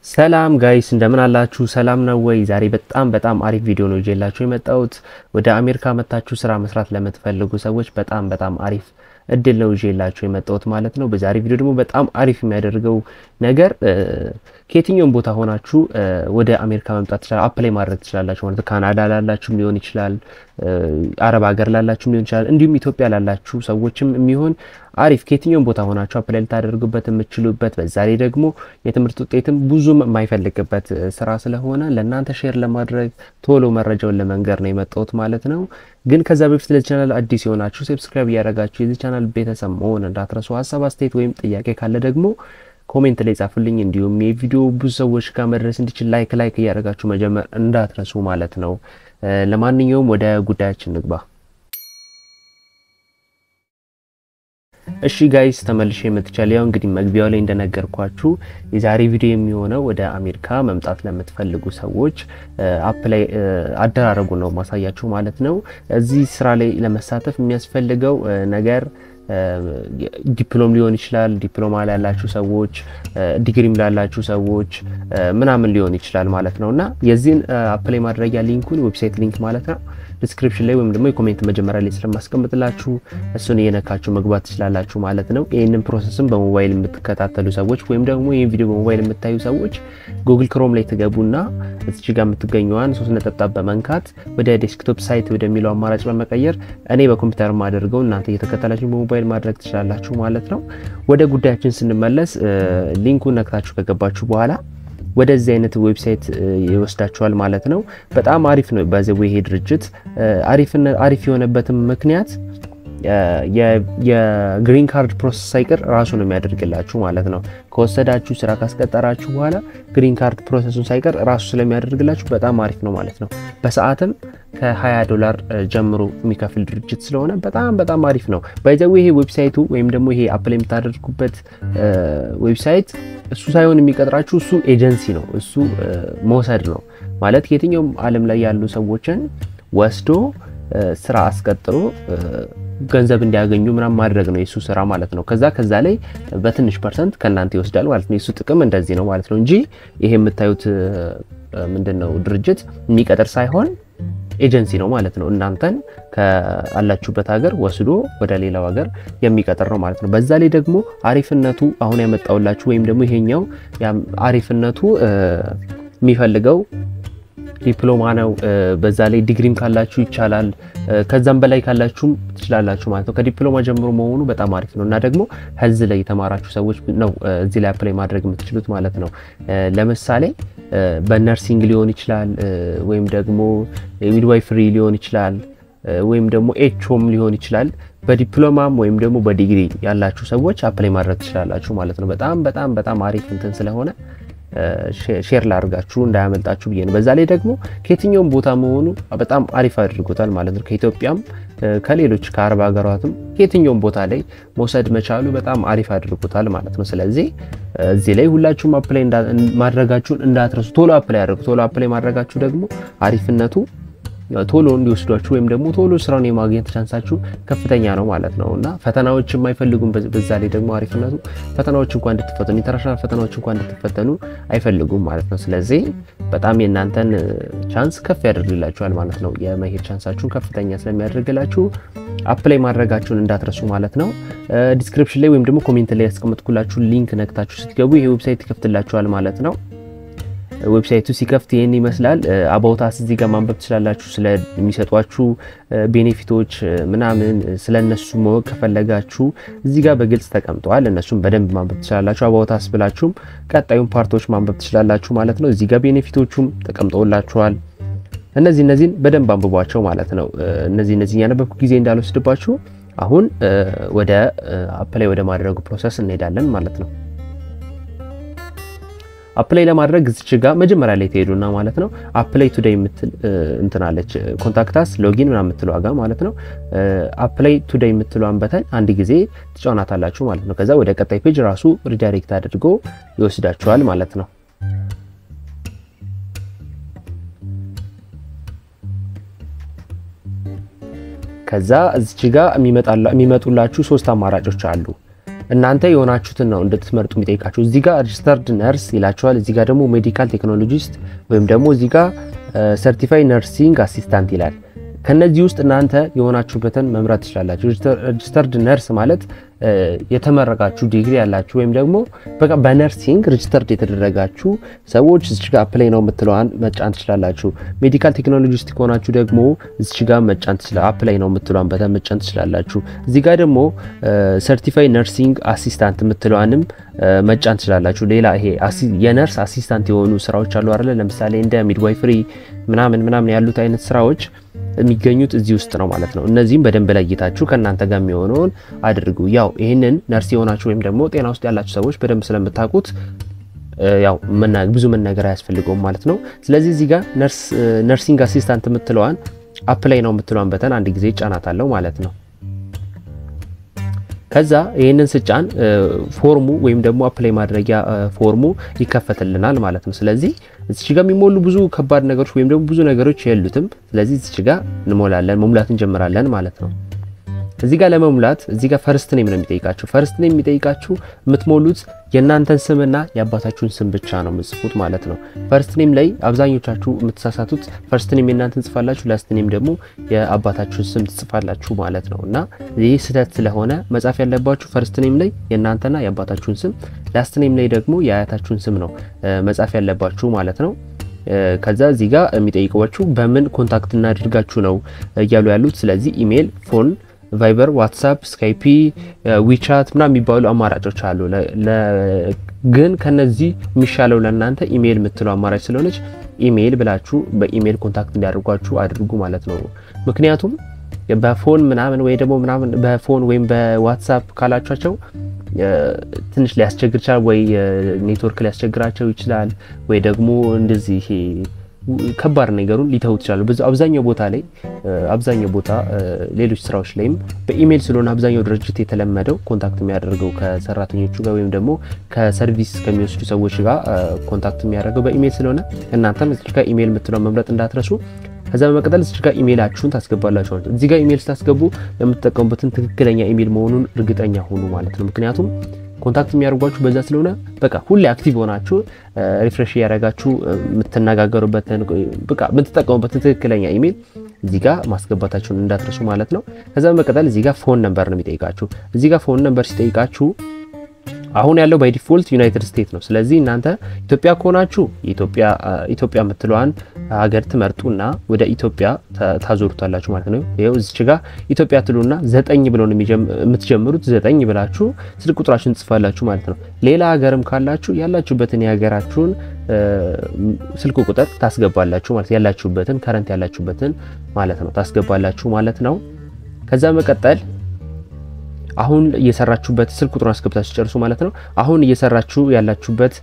ሰላም ጋይስ እንደምን አላችሁ? ሰላም ነው ወይ? ዛሬ በጣም በጣም አሪፍ ቪዲዮ ነው ይዤላችሁ የመጣሁት። ወደ አሜሪካ መታችሁ ስራ መስራት ለምትፈልጉ ሰዎች በጣም በጣም አሪፍ እድል ነው ይዤላችሁ የመጣሁት ማለት ነው። በዛሬ ቪዲዮ ደግሞ በጣም አሪፍ የሚያደርገው ነገር ከየትኛውም ቦታ ሆናችሁ ወደ አሜሪካ መምጣት ትችላል፣ አፕላይ ማድረግ ትችላላችሁ ማለት ካናዳ ላላችሁም ሊሆን ይችላል፣ አረብ ሀገር ላላችሁም ሊሆን ይችላል፣ እንዲሁም ኢትዮጵያ ላላችሁ ሰዎችም የሚሆን አሪፍ ከየትኛውም ቦታ ሆናችሁ አፕላይ ልታደርጉበት የምትችሉበት በዛ ላይ ደግሞ የትምህርት ውጤትም ብዙም የማይፈልግበት ስራ ስለሆነ ለእናንተ ሼር ለማድረግ ቶሎ መረጃውን ለመንገር ነው የመጣሁት ማለት ነው። ግን ከዛ በፊት ለዚህ ቻናል አዲስ የሆናችሁ ሰብስክራይብ እያደረጋችሁ የዚህ ቻናል ቤተሰብ መሆን እንዳትረሱ። ሀሳብ አስተያየት ወይም ጥያቄ ካለ ደግሞ ኮሜንት ላይ ጻፉልኝ። እንዲሁም የቪዲዮ ብዙ ሰዎች ጋር መድረስ እንዲችል ላይክ ላይክ እያደረጋችሁ መጀመር እንዳትረሱ ማለት ነው። ለማንኛውም ወደ ጉዳያችን ንግባ። እሺ ጋይስ ተመልሼ መጥቻለሁ። ያው እንግዲህ መግቢያው ላይ እንደነገርኳችሁ የዛሬ ቪዲዮ የሚሆነው ወደ አሜሪካ መምጣት ለምትፈልጉ ሰዎች አፕላይ አደራረጉ ነው ማሳያችሁ ማለት ነው። እዚህ ስራ ላይ ለመሳተፍ የሚያስፈልገው ነገር ዲፕሎም ሊሆን ይችላል። ዲፕሎማ ላላችሁ ሰዎች፣ ዲግሪም ላላችሁ ሰዎች ምናምን ሊሆን ይችላል ማለት ነው እና የዚህን አፕላይ ማድረጊያ ሊንኩን ዌብሳይት ሊንክ ማለት ነው ዲስክሪፕሽን ላይ ወይም ደግሞ የኮሜንት መጀመሪያ ላይ ስለማስቀምጥላችሁ እሱን እየነካችሁ መግባት ትችላላችሁ ማለት ነው። ይህንን ፕሮሰስም በሞባይል የምትከታተሉ ሰዎች ወይም ደግሞ ይህን ቪዲዮ በሞባይል የምታዩ ሰዎች ጉግል ክሮም ላይ ትገቡና እዚች ጋር የምትገኘዋን ሶስት ነጠብጣብ በመንካት ወደ ዴስክቶፕ ሳይት ወደሚለው አማራጭ በመቀየር እኔ በኮምፒውተር ማደርገው እናንተ እየተከተላችሁ በሞባይል ማድረግ ትችላላችሁ ማለት ነው። ወደ ጉዳያችን ስንመለስ ሊንኩን ነክታችሁ ከገባችሁ በኋላ ወደዚህ አይነት ዌብሳይት ይወስዳችኋል ማለት ነው። በጣም አሪፍ ነው። በዚህ ይሄ ድርጅት አሪፍ የሆነበትም ምክንያት የግሪን ካርድ ፕሮሰስ ሳይቀር ራሱ ነው የሚያደርግላችሁ ማለት ነው። ከወሰዳችሁ ስራ ካስቀጠራችሁ በኋላ ግሪን ካርድ ፕሮሰሱን ሳይቀር ራሱ ስለሚያደርግላችሁ በጣም አሪፍ ነው ማለት ነው። በሰዓትም ከ20 ዶላር ጀምሮ የሚከፍል ድርጅት ስለሆነ በጣም በጣም አሪፍ ነው። ባይዘዌ ይሄ ዌብሳይቱ ወይም ደግሞ ይሄ አፕላይ የምታደርጉበት ዌብሳይት እሱ ሳይሆን የሚቀጥራችሁ እሱ ኤጀንሲ ነው። እሱ መውሰድ ነው ማለት የትኛውም ዓለም ላይ ያሉ ሰዎችን ወስዶ ስራ አስቀጥሮ ገንዘብ እንዲያገኙ ምናምን ማድረግ ነው የሱ ስራ ማለት ነው። ከዛ ከዛ ላይ በትንሽ ፐርሰንት ከእናንተ ይወስዳል ማለት ነው። የሱ ጥቅም እንደዚህ ነው ማለት ነው እንጂ ይሄ የምታዩት ምንድን ነው ድርጅት የሚቀጥር ሳይሆን ኤጀንሲ ነው ማለት ነው። እናንተን ከአላችሁበት ሀገር ወስዶ ወደ ሌላው ሀገር የሚቀጥር ነው ማለት ነው። በዛ ላይ ደግሞ አሪፍነቱ አሁን ያመጣውላችሁ ወይም ደግሞ ይሄኛው አሪፍነቱ የሚፈልገው ዲፕሎማ ነው። በዛ ላይ ዲግሪም ካላችሁ ይቻላል። ከዛም በላይ ካላችሁም ትችላላችሁ ማለት ነው። ከዲፕሎማ ጀምሮ መሆኑ በጣም አሪፍ ነው እና ደግሞ ህዝ ላይ የተማራችሁ ሰዎች ነው እዚህ ላይ አፕላይ ማድረግ የምትችሉት ማለት ነው። ለምሳሌ በነርሲንግ ሊሆን ይችላል ወይም ደግሞ ሚድዋይፍሪ ሊሆን ይችላል ወይም ደግሞ ኤችኦም ሊሆን ይችላል። በዲፕሎማም ወይም ደግሞ በዲግሪ ያላችሁ ሰዎች አፕላይ ማድረግ ትችላላችሁ ማለት ነው። በጣም በጣም በጣም አሪፍ እንትን ስለሆነ ሼር ላድርጋችሁ እንዳያመልጣችሁ ብዬ ነው። በዛ ላይ ደግሞ ከየትኛውም ቦታ መሆኑ በጣም አሪፍ አድርጎታል ማለት ነው። ከኢትዮጵያም ከሌሎች ከአረብ ሀገራትም ከየትኛውም ቦታ ላይ መውሰድ መቻሉ በጣም አሪፍ አድርጎታል ማለት ነው። ስለዚህ እዚህ ላይ ሁላችሁም አፕላይ ማድረጋችሁን እንዳትረሱ። ቶሎ አፕላይ አድርጉ። ቶሎ አፕላይ ማድረጋችሁ ደግሞ አሪፍነቱ ቶሎ እንዲወስዷችሁ ወይም ደግሞ ቶሎ ስራውን የማግኘት ቻንሳችሁ ከፍተኛ ነው ማለት ነው እና ፈተናዎች የማይፈልጉም። በዛ ላይ ደግሞ አሪፍነቱ ፈተናዎች እንኳን እንድትፈተኑ ኢንተርናሽናል ፈተናዎች እንኳን እንድትፈተኑ አይፈልጉም ማለት ነው። ስለዚህ በጣም የእናንተን ቻንስ ከፍ ያደርግላችኋል ማለት ነው። የመሄድ ቻንሳችሁን ከፍተኛ ስለሚያደርግላችሁ አፕላይ ማድረጋችሁን እንዳትረሱ ማለት ነው። ዲስክሪፕሽን ላይ ወይም ደግሞ ኮሜንት ላይ ያስቀመጥኩላችሁ ሊንክ ነክታችሁ ስትገቡ ይሄ ዌብሳይት ይከፍትላችኋል ማለት ነው። ዌብሳይቱ ሲከፍት ይህን ይመስላል። አባውታስ እዚህ ጋር ማንበብ ትችላላችሁ። ስለሚሰጧችሁ ቤኔፊቶች ምናምን ስለ እነሱ ማወቅ ከፈለጋችሁ እዚህ ጋር በግልጽ ተቀምጠዋል። እነሱም በደንብ ማንበብ ትችላላችሁ። አባውታስ ብላችሁም ቀጣዩን ፓርቶች ማንበብ ትችላላችሁ ማለት ነው። እዚህ ጋር ቤኔፊቶቹም ተቀምጠውላችኋል። እነዚህ እነዚህን በደንብ አንብቧቸው ማለት ነው። እነዚህ እነዚህ እያነበብኩ ጊዜ እንዳልወስድባችሁ አሁን ወደ አፕላይ ወደ ማድረጉ ፕሮሰስ እንሄዳለን ማለት ነው። አፕላይ ለማድረግ እዚች ጋር መጀመሪያ ላይ ትሄዱና ማለት ነው አፕላይ ቱዴይ የምትል እንትናለች ኮንታክታስ ሎጊን ምናምን የምትለው ጋር ማለት ነው አፕላይ ቱዴይ የምትለዋን በተን አንድ ጊዜ ትጫናታላችሁ ማለት ነው። ከዛ ወደ ቀጣይ ፔጅ ራሱ ሪዳይሬክት አድርጎ ይወስዳችኋል ማለት ነው። ከዛ እዚች ጋር የሚመጡላችሁ ሶስት አማራጮች አሉ። እናንተ የሆናችሁትን ነው እንድትመርጡ የሚጠይቃችሁ። እዚህ ጋር ሬጅስተርድ ነርስ ይላችኋል። እዚህ ጋር ደግሞ ሜዲካል ቴክኖሎጂስት ወይም ደግሞ እዚህ ጋር ሰርቲፋይ ነርሲንግ አሲስታንት ይላል። ከነዚህ ውስጥ እናንተ የሆናችሁበትን መምረጥ ትችላላችሁ። ሬጅስተርድ ነርስ ማለት የተመረቃችሁ ዲግሪ ያላችሁ ወይም ደግሞ በቃ በነርሲንግ ሬጅስተርድ የተደረጋችሁ ሰዎች እዚች ጋር አፕላይ ነው የምትለዋን መጫን ትችላላችሁ። ሜዲካል ቴክኖሎጂስት ከሆናችሁ ደግሞ እዚች ጋር መጫን አፕላይ ነው የምትለዋን በጣም መጫን ትችላላችሁ። እዚህ ጋር ደግሞ ሰርቲፋይ ነርሲንግ አሲስታንት የምትለዋንም መጫን ትችላላችሁ። ሌላ ይሄ የነርስ አሲስታንት የሆኑ ስራዎች አሉ አይደለ? ለምሳሌ እንደ ሚድዋይፍሪ ምናምን ምናምን ያሉት አይነት ስራዎች የሚገኙት እዚህ ውስጥ ነው ማለት ነው። እነዚህም በደንብ ለይታችሁ ከእናንተ ጋር የሚሆነውን አድርጉ። ያው ይህንን ነርስ የሆናችሁ ወይም ደግሞ ጤና ውስጥ ያላችሁ ሰዎች በደንብ ስለምታውቁት ያው ብዙ መናገር አያስፈልገውም ማለት ነው። ስለዚህ እዚህ ጋር ነርሲንግ አሲስታንት የምትለዋን አፕላይ ነው የምትለዋን በተን አንድ ጊዜ ጫናት አለው ማለት ነው። ከዛ ይህንን ስጫን ፎርሙ ወይም ደግሞ አፕላይ ማድረጊያ ፎርሙ ይከፈትልናል ማለት ነው። ስለዚህ እዚች ጋር የሚሞሉ ብዙ ከባድ ነገሮች ወይም ደግሞ ብዙ ነገሮች የሉትም። ስለዚህ እዚች ጋር እንሞላለን፣ መሙላት እንጀምራለን ማለት ነው። እዚህ ጋር ለመሙላት እዚህ ጋር ፈርስት ኔም ነው የሚጠይቃችሁ። ፈርስት ኔም የሚጠይቃችሁ የምትሞሉት የእናንተን ስምና የአባታችሁን ስም ብቻ ነው የምትጽፉት ማለት ነው። ፈርስት ኔም ላይ አብዛኞቻችሁ የምትሳሳቱት ፈርስት ኔም የእናንተን ጽፋላችሁ፣ ላስት ኔም ደግሞ የአባታችሁን ስም ትጽፋላችሁ ማለት ነው። እና ይህ ስህተት ስለሆነ መጻፍ ያለባችሁ ፈርስት ኔም ላይ የእናንተና የአባታችሁን ስም፣ ላስት ኔም ላይ ደግሞ የአያታችሁን ስም ነው መጻፍ ያለባችሁ ማለት ነው። ከዛ እዚህ ጋር የሚጠይቀዋችሁ በምን ኮንታክት እናድርጋችሁ ነው እያሉ ያሉት። ስለዚህ ኢሜይል፣ ፎን ቫይበር፣ ዋትሳፕ፣ ስካይፒ፣ ዊቻት ምናምን የሚባሉ አማራጮች አሉ። ግን ከነዚህ የሚሻለው ለእናንተ ኢሜይል የምትለው አማራጭ ስለሆነች ኢሜይል ብላችሁ በኢሜይል ኮንታክት እንዲያደርጓችሁ አድርጉ ማለት ነው። ምክንያቱም በፎን ምናምን ወይ ደግሞ ምናምን በፎን ወይም በዋትሳፕ ካላችኋቸው ትንሽ ሊያስቸግር ይችላል። ወይ ኔትወርክ ሊያስቸግራቸው ይችላል። ወይ ደግሞ እንደዚህ ከባድ ነገሩን ሊተውት ይችላሉ። አብዛኛው ቦታ ላይ አብዛኛው ቦታ ሌሎች ስራዎች ላይም በኢሜይል ስለሆነ አብዛኛው ድርጅት የተለመደው ኮንታክት የሚያደርገው ከሰራተኞቹ ጋር ወይም ደግሞ ከሰርቪስ ከሚወስዱ ሰዎች ጋር ኮንታክት የሚያደርገው በኢሜይል ስለሆነ እናንተም እዚህ ጋር ኢሜይል የምትለው መምረጥ እንዳትረሱ። ከዛ በመቀጠል እዚህ ጋር ኢሜይላችሁን ታስገባላችሁ። እዚህ ጋር ኢሜይል ስታስገቡ የምትጠቀሙበትን ትክክለኛ ኢሜይል መሆኑን እርግጠኛ ሁኑ ማለት ነው። ምክንያቱም ኮንታክት የሚያደርጓችሁ በዛ ስለሆነ በቃ ሁሌ አክቲቭ ሆናችሁ ሪፍሬሽ እያደረጋችሁ የምትነጋገሩበትን በቃ የምትጠቀሙበትን ትክክለኛ ኢሜይል እዚህ ጋር ማስገባታችሁን እንዳትረሱ ማለት ነው። ከዛ በመቀጠል እዚህ ጋር ፎን ነምበር ነው የሚጠይቃችሁ። እዚህ ጋር ፎን ነምበር ሲጠይቃችሁ አሁን ያለው ባይ ዲፎልት ዩናይትድ ስቴትስ ነው። ስለዚህ እናንተ ኢትዮጵያ ከሆናችሁ ኢትዮጵያ የምትለዋን ሀገር ትመርጡና ወደ ኢትዮጵያ ታዞሩታላችሁ ማለት ነው። ይኸው እዚች ጋር ኢትዮጵያ ትሉና ዘጠኝ ብሎ ነው የምትጀምሩት። ዘጠኝ ብላችሁ ስልክ ቁጥራችሁን ትጽፋላችሁ ማለት ነው። ሌላ ሀገርም ካላችሁ ያላችሁበትን የሀገራችሁን ስልክ ቁጥር ታስገባላችሁ ማለት ያላችሁበትን ከረንት ያላችሁበትን ማለት ነው ታስገባላችሁ ማለት ነው። ከዛ መቀጠል አሁን እየሰራችሁበት ስልክ ቁጥሩን አስገብታችሁ ጨርሱ ማለት ነው። አሁን እየሰራችሁ ያላችሁበት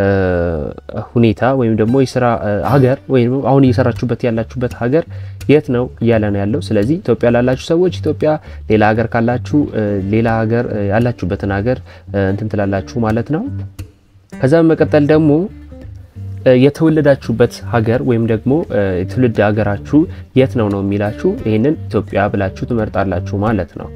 ሁኔታ ወይም ደግሞ የስራ ሀገር ወይም አሁን እየሰራችሁበት ያላችሁበት ሀገር የት ነው እያለ ነው ያለው። ስለዚህ ኢትዮጵያ ላላችሁ ሰዎች ኢትዮጵያ፣ ሌላ ሀገር ካላችሁ ሌላ ሀገር ያላችሁበትን ሀገር እንትን ትላላችሁ ማለት ነው። ከዛ በመቀጠል ደግሞ የተወለዳችሁበት ሀገር ወይም ደግሞ የትውልድ ሀገራችሁ የት ነው ነው የሚላችሁ ይህንን ኢትዮጵያ ብላችሁ ትመርጣላችሁ ማለት ነው።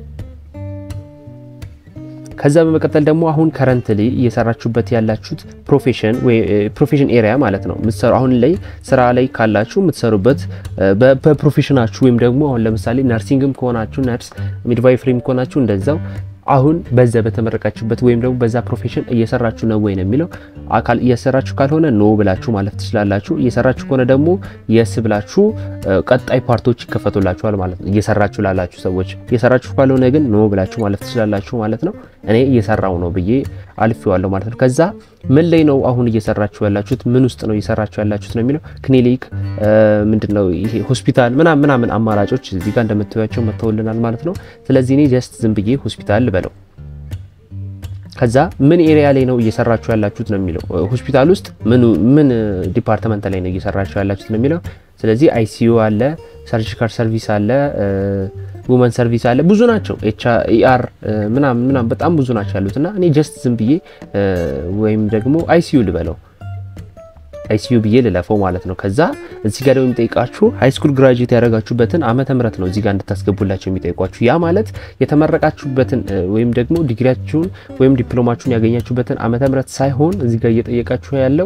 ከዛ በመቀጠል ደግሞ አሁን ከረንትሊ እየሰራችሁበት ያላችሁት ፕሮፌሽን ወይ ፕሮፌሽን ኤሪያ ማለት ነው። ምትሰሩ አሁን ላይ ስራ ላይ ካላችሁ የምትሰሩበት በፕሮፌሽናችሁ ወይም ደግሞ አሁን ለምሳሌ ነርሲንግም ከሆናችሁ ነርስ፣ ሚድቫይፍሪም ከሆናችሁ እንደዛው አሁን በዛ በተመረቃችሁበት ወይም ደግሞ በዛ ፕሮፌሽን እየሰራችሁ ነው ወይ ነው የሚለው። አካል እየሰራችሁ ካልሆነ ኖ ብላችሁ ማለፍ ትችላላችሁ። እየሰራችሁ ከሆነ ደግሞ የስ ብላችሁ ቀጣይ ፓርቶች ይከፈቱላችኋል ማለት ነው። እየሰራችሁ ላላችሁ ሰዎች፣ እየሰራችሁ ካልሆነ ግን ኖ ብላችሁ ማለፍ ትችላላችሁ ማለት ነው። እኔ እየሰራው ነው ብዬ አልፌዋለሁ ማለት ነው። ከዛ ምን ላይ ነው አሁን እየሰራችሁ ያላችሁት? ምን ውስጥ ነው እየሰራችሁ ያላችሁት ነው የሚለው። ክሊኒክ ምንድነው ይሄ ሆስፒታል ምናምን ምናምን አማራጮች እዚህ ጋር እንደምታዩቸው መተውልናል ማለት ነው። ስለዚህ እኔ ጀስት ዝም ብዬ ሆስፒታል ልበለው። ከዛ ምን ኤሪያ ላይ ነው እየሰራችሁ ያላችሁት ነው የሚለው። ሆስፒታል ውስጥ ምን ምን ዲፓርትመንት ላይ ነው እየሰራችሁ ያላችሁት ነው የሚለው። ስለዚህ አይሲዩ አለ፣ ሰርጂካል ሰርቪስ አለ፣ ውመን ሰርቪስ አለ። ብዙ ናቸው። ኤች ኢአር ምናምን ምናምን በጣም ብዙ ናቸው ያሉት እና እኔ ጀስት ዝም ብዬ ወይም ደግሞ አይሲዩ ልበለው አይሲዩ ብዬ ልለፈው ማለት ነው። ከዛ እዚህ ጋር ደግሞ የሚጠይቃችሁ ሃይ ስኩል ግራጁዌት ያደረጋችሁበትን ዓመተ ምህረት ነው እዚህ ጋር እንድታስገቡላቸው የሚጠይቋችሁ። ያ ማለት የተመረቃችሁበትን ወይም ደግሞ ዲግሪያችሁን ወይም ዲፕሎማችሁን ያገኛችሁበትን ዓመተ ምህረት ሳይሆን እዚህ ጋር እየጠየቃችሁ ያለው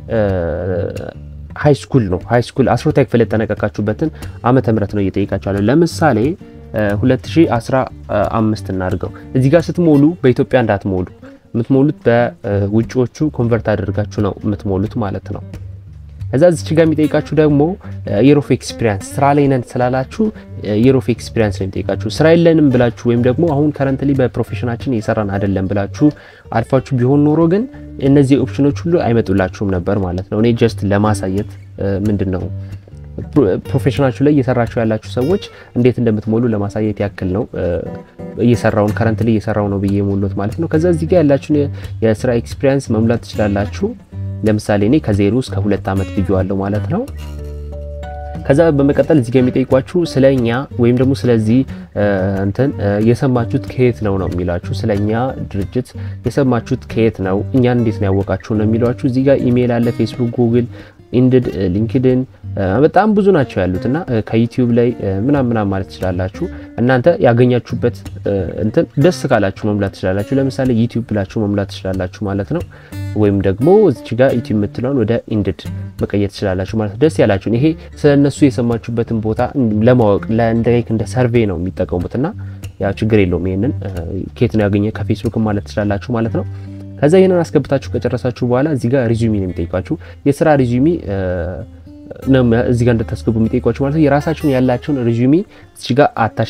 ሃይ ስኩል ነው። ሃይ ስኩል አስሮታ ክፍል የተጠናቀቃችሁበትን ዓመተ ምህረት ነው እየጠየቃችሁ ያለው። ለምሳሌ 2015 እናድርገው። እዚህ ጋር ስትሞሉ በኢትዮጵያ እንዳትሞሉ የምትሞሉት በውጭዎቹ ኮንቨርት አድርጋችሁ ነው የምትሞሉት ማለት ነው። እዛ እዚች ጋር የሚጠይቃችሁ ደግሞ የር ኦፍ ኤክስፒሪያንስ ስራ ላይ ነን ስላላችሁ የር ኦፍ ኤክስፒሪያንስ ነው የሚጠይቃችሁ። ስራ የለንም ብላችሁ ወይም ደግሞ አሁን ከረንትሊ በፕሮፌሽናችን እየሰራን አይደለም ብላችሁ አልፋችሁ ቢሆን ኖሮ ግን እነዚህ ኦፕሽኖች ሁሉ አይመጡላችሁም ነበር ማለት ነው። እኔ ጀስት ለማሳየት ምንድን ነው ፕሮፌሽናችሁ ላይ እየሰራችሁ ያላችሁ ሰዎች እንዴት እንደምትሞሉ ለማሳየት ያክል ነው። እየሰራውን ከረንት ላይ እየሰራው ነው ብዬ የሞሉት ማለት ነው። ከዛ እዚህ ጋር ያላችሁን የስራ ኤክስፒሪያንስ መሙላት ትችላላችሁ። ለምሳሌ እኔ ከዜሮ እስከ ሁለት ዓመት ብዬዋለሁ ማለት ነው። ከዛ በመቀጠል እዚህ ጋር የሚጠይቋችሁ ስለኛ ወይም ደግሞ ስለዚህ እንትን የሰማችሁት ከየት ነው ነው የሚሏችሁ። ስለኛ ድርጅት የሰማችሁት ከየት ነው፣ እኛን እንዴት ነው ያወቃችሁ ነው የሚሏችሁ። እዚህ ጋር ኢሜይል አለ፣ ፌስቡክ፣ ጉግል ኢንድድ ሊንክድን በጣም ብዙ ናቸው ያሉት እና ከዩቲዩብ ላይ ምናም ምናም ማለት ትችላላችሁ። እናንተ ያገኛችሁበት እንትን ደስ ካላችሁ መሙላት ትችላላችሁ። ለምሳሌ ዩቲዩብ ብላችሁ መሙላት ትችላላችሁ ማለት ነው። ወይም ደግሞ እዚች ጋር ዩቲዩብ የምትለውን ወደ ኢንድድ መቀየር ትችላላችሁ ማለት ነው። ደስ ያላችሁን ይሄ ስለ እነሱ የሰማችሁበትን ቦታ ለማወቅ እንደ ሰርቬይ ነው የሚጠቀሙት እና ያ ችግር የለውም። ይሄንን ኬት ነው ያገኘ ከፌስቡክ ማለት ትችላላችሁ ማለት ነው። ከዛ ይህንን አስገብታችሁ ከጨረሳችሁ በኋላ እዚህ ጋር ሪዙሚ ነው የሚጠይቋችሁ። የስራ ሪዙሚ ነው እዚህ ጋር እንድታስገቡ የሚጠይቋችሁ ማለት ነው። የራሳችሁን ያላችሁን ሪዙሚ እዚህ ጋር አታች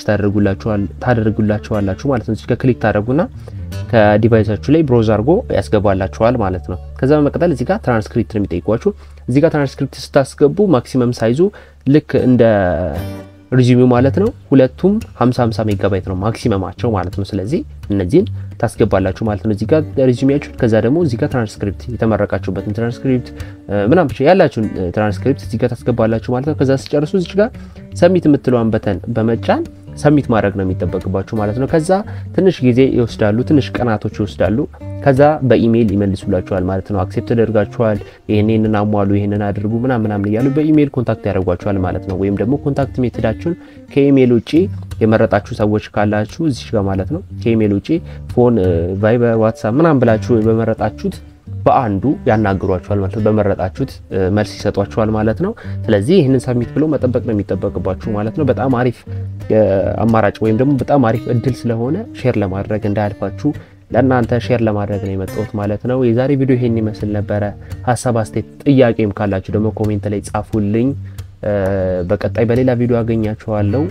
ታደርጉላችኋላችሁ ማለት ነው። እዚህ ጋር ክሊክ ታደርጉና ከዲቫይሳችሁ ላይ ብሮዝ አድርጎ ያስገባላችኋል ማለት ነው። ከዛ በመቀጠል እዚህ ጋር ትራንስክሪፕት ነው የሚጠይቋችሁ። እዚህ ጋር ትራንስክሪፕት ስታስገቡ ማክሲመም ሳይዙ ልክ እንደ ሪዚሚው ማለት ነው። ሁለቱም 50 50 ሜጋባይት ነው ማክሲመማቸው ማለት ነው። ስለዚህ እነዚህን ታስገባላችሁ ማለት ነው። እዚህ ጋር ሪዚሚያችሁ፣ ከዛ ደግሞ እዚህ ጋር ትራንስክሪፕት የተመረቃችሁበትን ትራንስክሪፕት ምናምን ብቻ ያላችሁን ትራንስክሪፕት እዚህ ጋር ታስገባላችሁ ማለት ነው። ከዛ ስጨርሱ እዚህ ጋር ሰሚት የምትለዋን በተን በመጫን ሰሚት ማድረግ ነው የሚጠበቅባችሁ ማለት ነው። ከዛ ትንሽ ጊዜ ይወስዳሉ፣ ትንሽ ቀናቶች ይወስዳሉ። ከዛ በኢሜይል ይመልሱላችኋል ማለት ነው። አክሴፕት ተደርጋችኋል፣ ይህንን አሟሉ፣ ይህንን አድርጉ ምናምን ምናምን እያሉ በኢሜይል ኮንታክት ያደርጓችኋል ማለት ነው። ወይም ደግሞ ኮንታክት ሜትዳችሁን ከኢሜይል ውጪ የመረጣችሁ ሰዎች ካላችሁ እዚህ ጋር ማለት ነው ከኢሜይል ውጪ ፎን፣ ቫይበር፣ ዋትሳፕ ምናምን ብላችሁ በመረጣችሁት በአንዱ ያናግሯችኋል ማለት ነው። በመረጣችሁት መልስ ይሰጧችኋል ማለት ነው። ስለዚህ ይህንን ሰሚት ብሎ መጠበቅ ነው የሚጠበቅባችሁ ማለት ነው። በጣም አሪፍ አማራጭ ወይም ደግሞ በጣም አሪፍ እድል ስለሆነ ሼር ለማድረግ እንዳያልፋችሁ ለእናንተ ሼር ለማድረግ ነው የመጣሁት ማለት ነው። የዛሬ ቪዲዮ ይሄን ይመስል ነበረ። ሀሳብ አስተያየት፣ ጥያቄም ካላችሁ ደግሞ ኮሜንት ላይ ጻፉልኝ። በቀጣይ በሌላ ቪዲዮ አገኛችኋለሁ።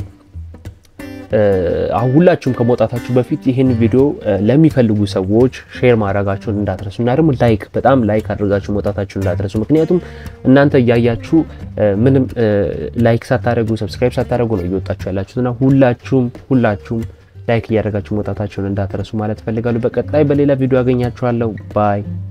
አሁን ሁላችሁም ከመውጣታችሁ በፊት ይህን ቪዲዮ ለሚፈልጉ ሰዎች ሼር ማድረጋችሁን እንዳትረሱ እና ደግሞ ላይክ በጣም ላይክ አድርጋችሁ መውጣታችሁን እንዳትረሱ። ምክንያቱም እናንተ እያያችሁ ምንም ላይክ ሳታደርጉ ሰብስክራይብ ሳታደርጉ ነው እየወጣችሁ ያላችሁት እና ሁላችሁም ሁላችሁም ላይክ እያደረጋችሁ መውጣታችሁን እንዳትረሱ ማለት እፈልጋለሁ። በቀጣይ በሌላ ቪዲዮ አገኛችኋለሁ። ባይ